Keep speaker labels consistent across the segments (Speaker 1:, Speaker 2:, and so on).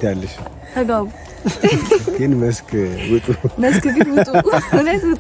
Speaker 1: ያለሽ?
Speaker 2: ተጋቡ
Speaker 1: ግን መስክ ውጡ።
Speaker 2: መስክ ግን ውጡ፣ እውነት ውጡ።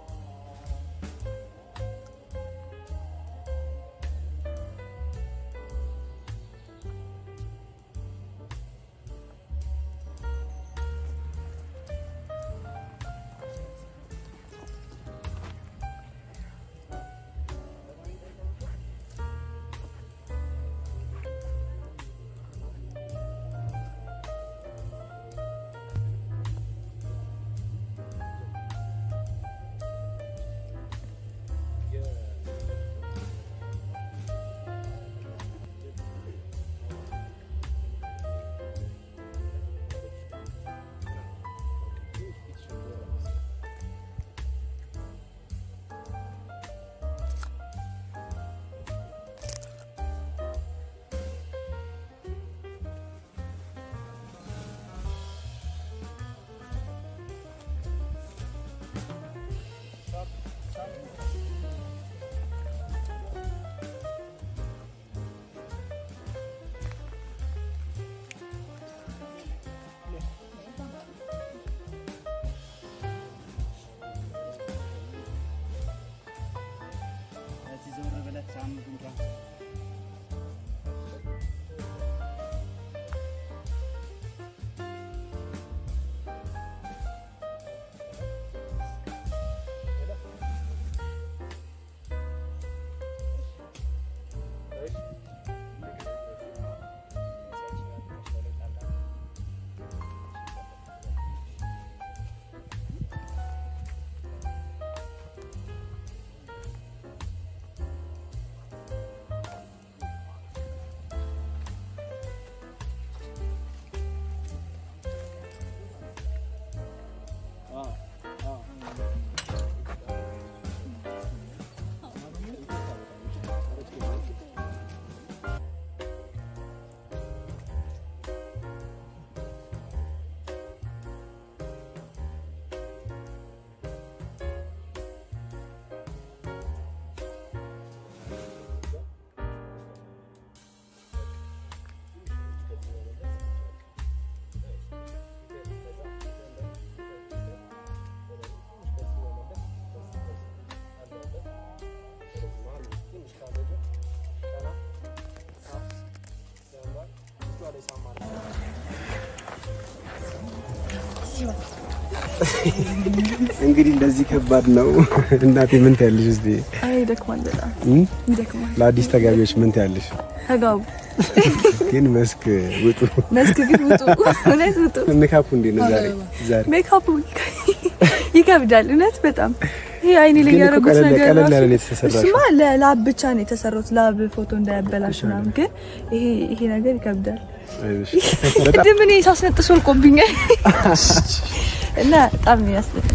Speaker 1: እንግዲህ እንደዚህ ከባድ ነው። እናቴ ምን ትያለሽ? እስቲ
Speaker 2: አይ ይደክማል፣ በጣም
Speaker 1: እም?
Speaker 2: ይደክማል።
Speaker 1: ለአዲስ ተጋቢዎች ምን ትያለሽ?
Speaker 2: ተጋቡ
Speaker 1: ግን መስክ ውጡ።
Speaker 2: መስክ ግን ውጡ፣ እውነት ውጡ።
Speaker 1: ሜካፑ እንዴት ነው ዛሬ? ዛሬ
Speaker 2: ሜካፑ ይከብዳል፣ እውነት በጣም ይሄ አይኔ ላይ
Speaker 1: ግን እኮ
Speaker 2: ያደረጉት
Speaker 1: ቀለል-
Speaker 2: ነገር
Speaker 1: ቀለል ያለ
Speaker 2: ራሱ-
Speaker 1: ነው የተሰራሽው።
Speaker 2: እሱማ ለላብ ብቻ ነው የተሰሩት፣ ላብ ፎቶ እንዳያበላሽ ምናምን። ግን ይሄ ይሄ ነገር ይከብዳል።
Speaker 1: አይዞሽ። በጣም
Speaker 2: ቅድም እኔ ሳስነጥስ ወልቆብኛል እና በጣም ነው ያስነጥ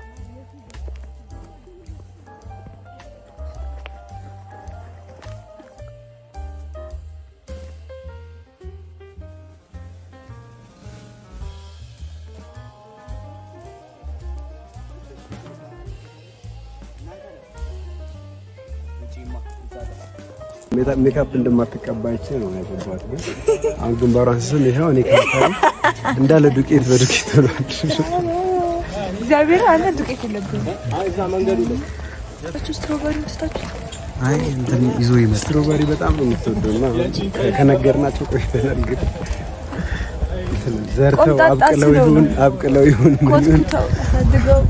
Speaker 1: ሜታ- ሜካፕ እንደማትቀባች ነው ያገባት። ግን አሁን ግንባሯን ስስም ይኸው እኔ ከመታሪ እንዳለ ዱቄት በዱቄት ሆኗል።
Speaker 2: እግዚአብሔር አለ ዱቄት የለብንም። ስትሮበሪ ስታችሁ
Speaker 1: አይ እንትን ይዞ ይመጣል። ስትሮበሪ በጣም ነው የምትወደው እና ከ- ከነገርናቸው ቆይተናል። ግን እንትን ዘርተው
Speaker 2: ቆምጣጣ
Speaker 1: አብቅለው
Speaker 2: ስለሆኑ።
Speaker 1: ይሁን አብቅለው ይሁን ምን ይሁን
Speaker 2: ኮትኩተው አሳድገው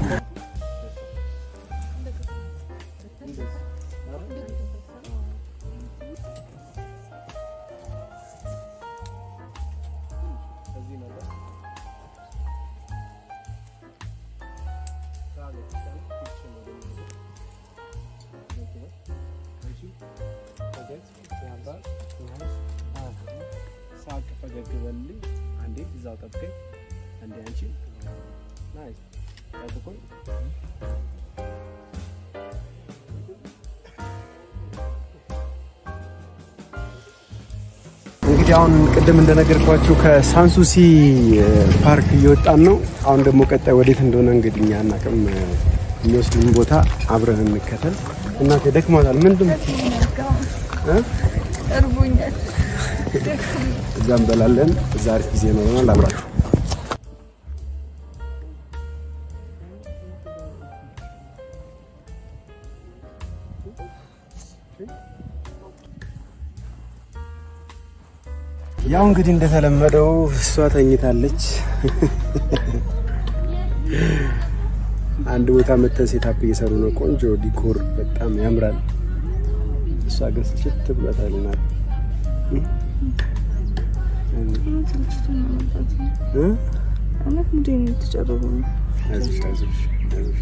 Speaker 3: ሳቅ ፈገግ በልልኝ። አንዴ እዛው ጠብቀኝ። አንዴ አንቺ ናይስ ጠብቁኝ።
Speaker 1: እንግዲህ አሁን ቅድም እንደነገርኳችሁ ከሳንሱሲ እ, ፓርክ እየወጣን ነው። አሁን ደግሞ ቀጣይ ወዴት እንደሆነ እንግዲህ እኛ አናውቅም። እ, የሚወስዱን ቦታ አብረን እንከተል። እናቴ ደክሟታል። ምንድን እ?
Speaker 2: እርቦኛል።
Speaker 1: እዛ እንበላለን። እዛ አሪፍ ጊዜ ይኖረናል። አብራችሁ ያው እንግዲህ እንደተለመደው እሷ ተኝታለች። አንድ ቦታ መተን ሴታፕ እየሰሩ ነው። ቆንጆ ዲኮር በጣም ያምራል። እሷ ግን ስጭት ብላታልናል።
Speaker 2: እውነት ምንድን ነው የተጨረሩ ነው?
Speaker 1: አይዞሽ አይዞሽ አይዞሽ።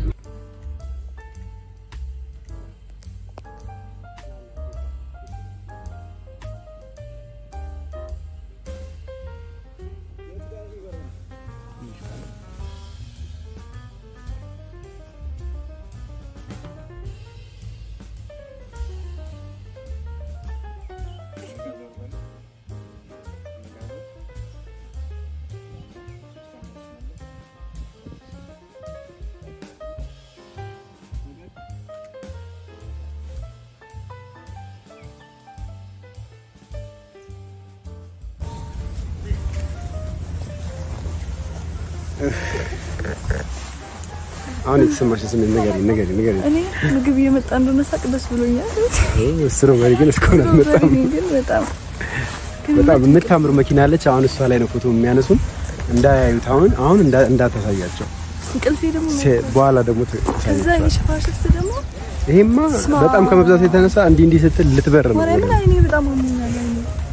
Speaker 1: አሁን የተሰማሽ ስሜት ንገሪኝ ንገሪኝ ንገሪኝ።
Speaker 2: እኔ ምግብ እየመጣ እንደሆነ ሳቅ ደስ ብሎኛል።
Speaker 1: ስትሮበሪ ግን እስካሁን አልመጣም።
Speaker 2: በእኔ ግን በጣም
Speaker 1: በጣም የምታምር መኪና አለች። አሁን እሷ ላይ ነው ፎቶ የሚያነሱን። እንዳያዩት አሁን አሁን እንዳ- እንዳታሳያቸው
Speaker 2: እንቅልፌ ደግሞ
Speaker 1: ሴ- በኋላ ደግሞ
Speaker 2: ከዛ
Speaker 1: ታሳያቸዋል።
Speaker 2: የሽፋሽፍት ደግሞ
Speaker 1: ይሄማ
Speaker 2: ስማ።
Speaker 1: በጣም ከመብዛቱ የተነሳ እንዲህ እንዲህ ስትል ልትበር ነው።
Speaker 2: ማርያምን አይኔ በጣም አሞኛል። አይኔ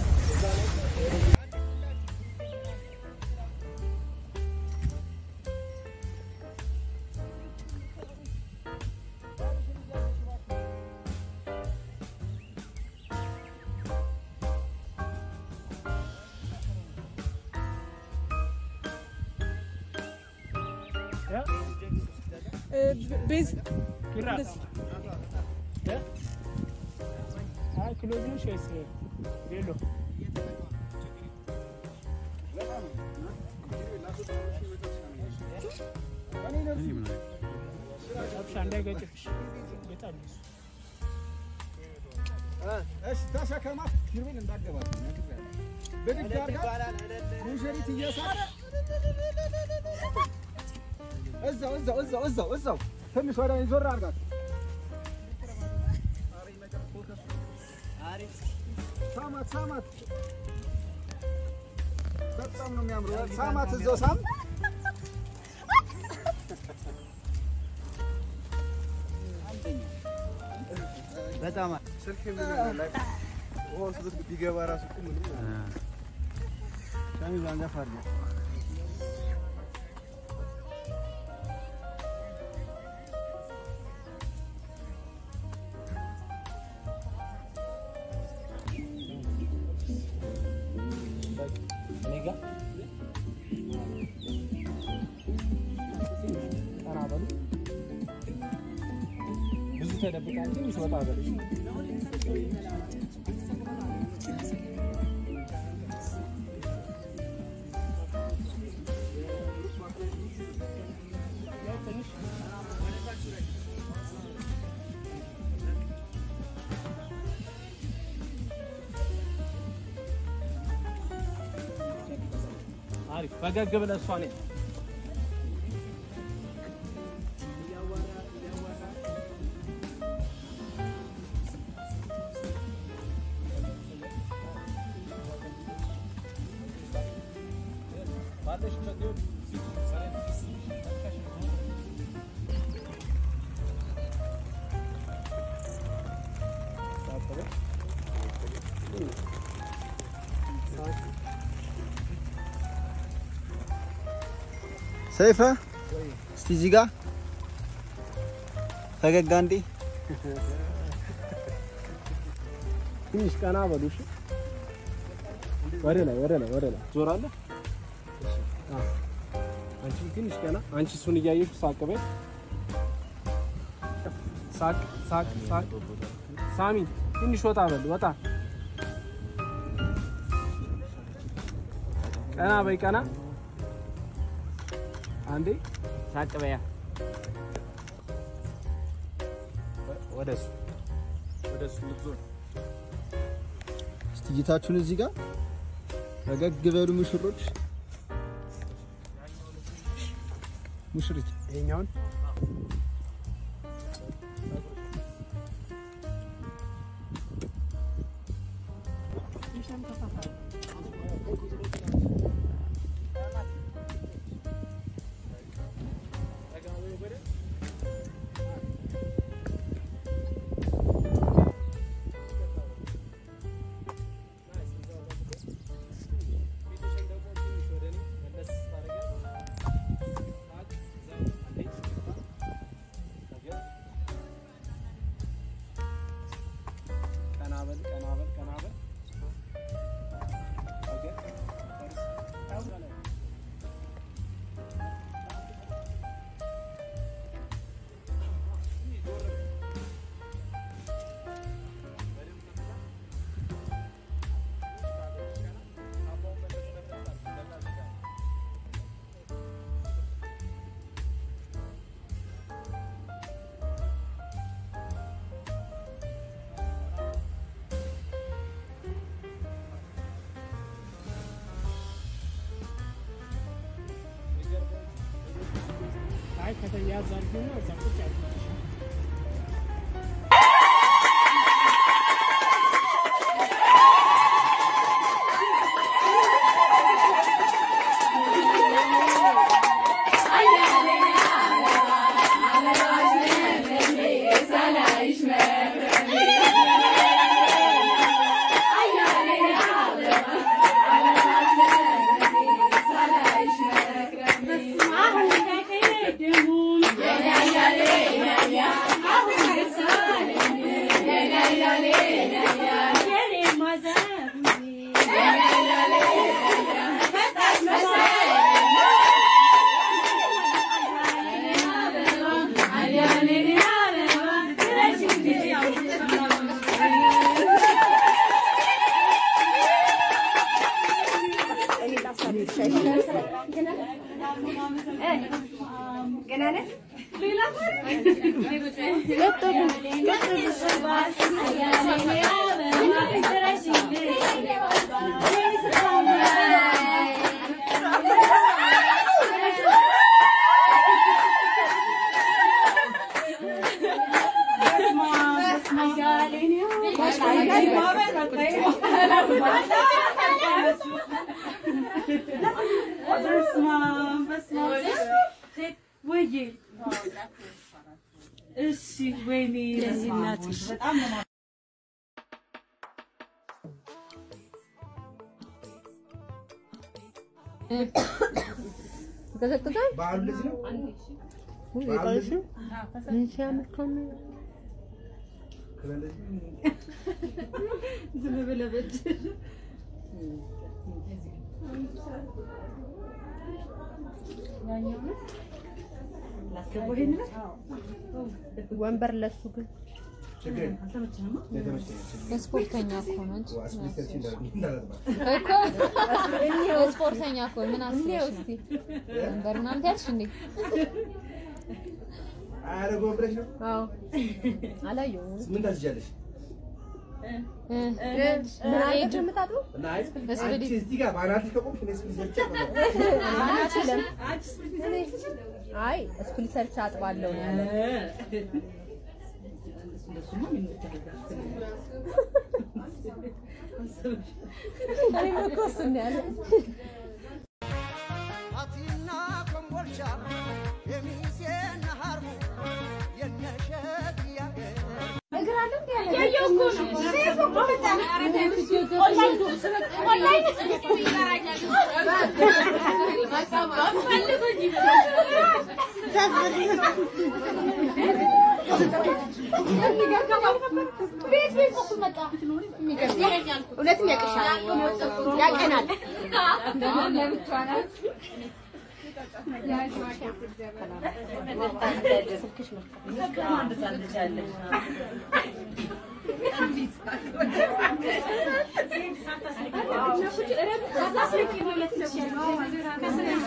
Speaker 4: ቤዝ ክሎዝ ነሽ ወይስ ሌሎ? አብሻ እንዳይገጭሽ ይገጣል እሱ።
Speaker 5: እሺ ተሸከማት ኪሩቤል እንዳገባት ብድግ አድርጋት ሙሽሪት እየሳረ እዛው እዛው እዛው እዛው እዛው ትንሽ ወደ እኔ ዞር አድርጋት ሳማት ሳማት በጣም ነው የሚያምረው ሳማት እዛው ሳም በጣም
Speaker 1: ስልክ ላይ ወስዶት ቢገባ ራሱ እኮ ምንም ሻሚ ባንጋፍ አድርገው
Speaker 4: እኔ ጋ ቀና በሉ። ብዙ ተደብቃል። ትንሽ ወጣ በሉ። አሪፍ ፈገግ ብለህ እሷ ነኝ
Speaker 5: ሰይፈ እስቲ እዚህ ጋር ፈገግ አንዴ
Speaker 4: ትንሽ ቀና በሉ እሺ። ወደ ላይ ወደ ላይ ወደ ላይ ዞራለህ። አዎ። አንቺ ትንሽ ቀና። አንቺ እሱን እያየሽ ሳቅ በይ። ሳቅ ሳቅ ሳቅ። ሳሚ ትንሽ ወጣ በል ወጣ። ቀና በይ ቀና። አንዴ ሳቅ በያ። ወደ እሱ ወደ እሱ ልትዞር
Speaker 5: እስቲ እይታችሁን እዚህ ጋር ፈገግ በሉ ሙሽሮች። ሙሽሪት
Speaker 1: ይሄኛውን
Speaker 4: ቀናበል ቀናበል ቀናበል
Speaker 3: አይ ከተያዝ አድርጎና እዛ ቁጭ አድርጎ
Speaker 6: እሺ ወይኔ ለዚህ እናትሽ በጣም ነው
Speaker 7: ይቀዘቅዛል።
Speaker 5: በዓሉ እንደዚህ ነው።
Speaker 7: ውይ የቀረሽ ነው። ምን ሲያምር ከሆነ
Speaker 6: ዝም ብለህ በእጅ
Speaker 7: ወንበር ለሱ ግን
Speaker 5: ችግር የለም። የተመቸኝ ነው።
Speaker 8: ስፖርተኛ እኮ ነው እንጂ
Speaker 5: አስቤስታችን እንዳለ- እንዳላጥባ።
Speaker 8: እኮ ስፖርተኛ እኮ ምን አስበሽ ነው? ወንበር ምናምን ትያለሽ እንዴ?
Speaker 5: አያደርገውም ብለሽ ነው?
Speaker 7: አዎ አላየሁም።
Speaker 5: ምን ታስይዣለሽ?
Speaker 8: እ
Speaker 7: ምን አለች የምታጥበው?
Speaker 5: እና አይ
Speaker 8: እስፕሪት።
Speaker 5: አንቺ እዚህ ጋር በአናትሽ ከቆምሽ እኔ እስፕሪት ሰርቼ ነው።
Speaker 7: አልችልም። አይ ስፕሊት ሰርች አጥባለሁ ነው ያለው። እኔም እኮ እሱን ነው ያለው።
Speaker 9: አቲና ኮምቦልቻ የሚሴና ሀርቡ የነሸት ያገር
Speaker 7: እውነትም ያቅሻል፣ ያቀናል።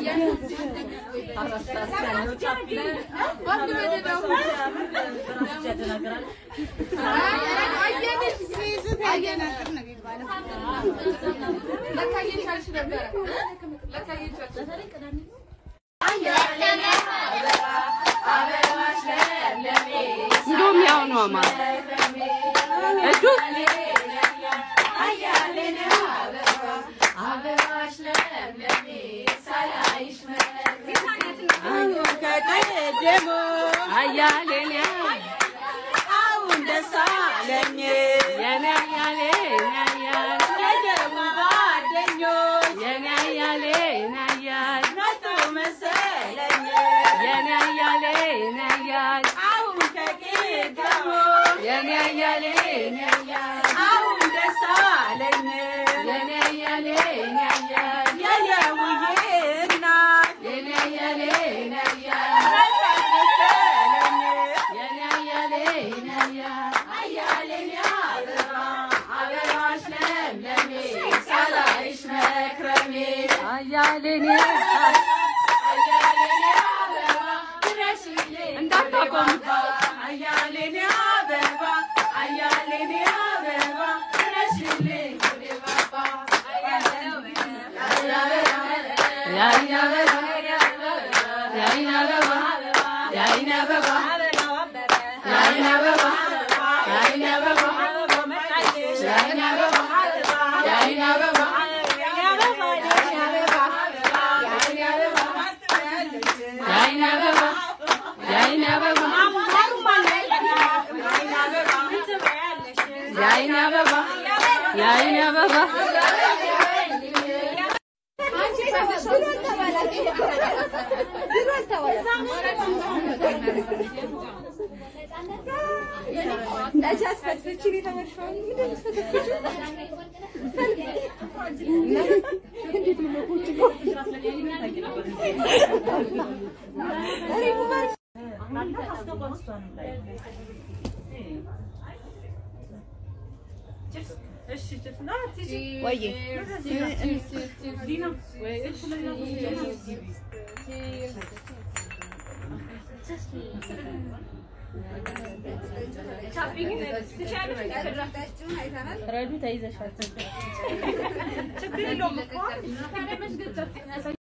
Speaker 10: እንደውም ያው ነው አማ እጁ አያሌን አሁን ደስ አለኝ የኔ አያሌ ያያል የደሙ ጓደኞች የኔ አያሌ ያያል መጡ መሰለኝ የኔ አያሌ ያያል አሁን ከቂገሞ የኔ አያሌ ያያል አሁን ደስ አለኝ የኔ አያሌ ያያል የየውዬ እናት የኔ አያሌ ያያል መጣች መሰለኝ የኔ አያሌ ያያል አያሌን አበባ አበባሽ ለምለሜ ሳላይሽ መክረሜ አያሌን አያሌን አበባ ድረሽልኝ እንዳታቆም አያሌን አበባ አያሌን አበባ ድረሽልኝ ወደ ባባ ያይን አበባ ያይን አበባ ያይን አበባ ያይን አበባ ያይን አበባ ያይን አበባ ያይን አበባ ያይን አበባ ያይን አበባ ያይን አበባ ያይን አበባ
Speaker 6: ረዱ ተይዘሻል። ችግር የለውም እኮ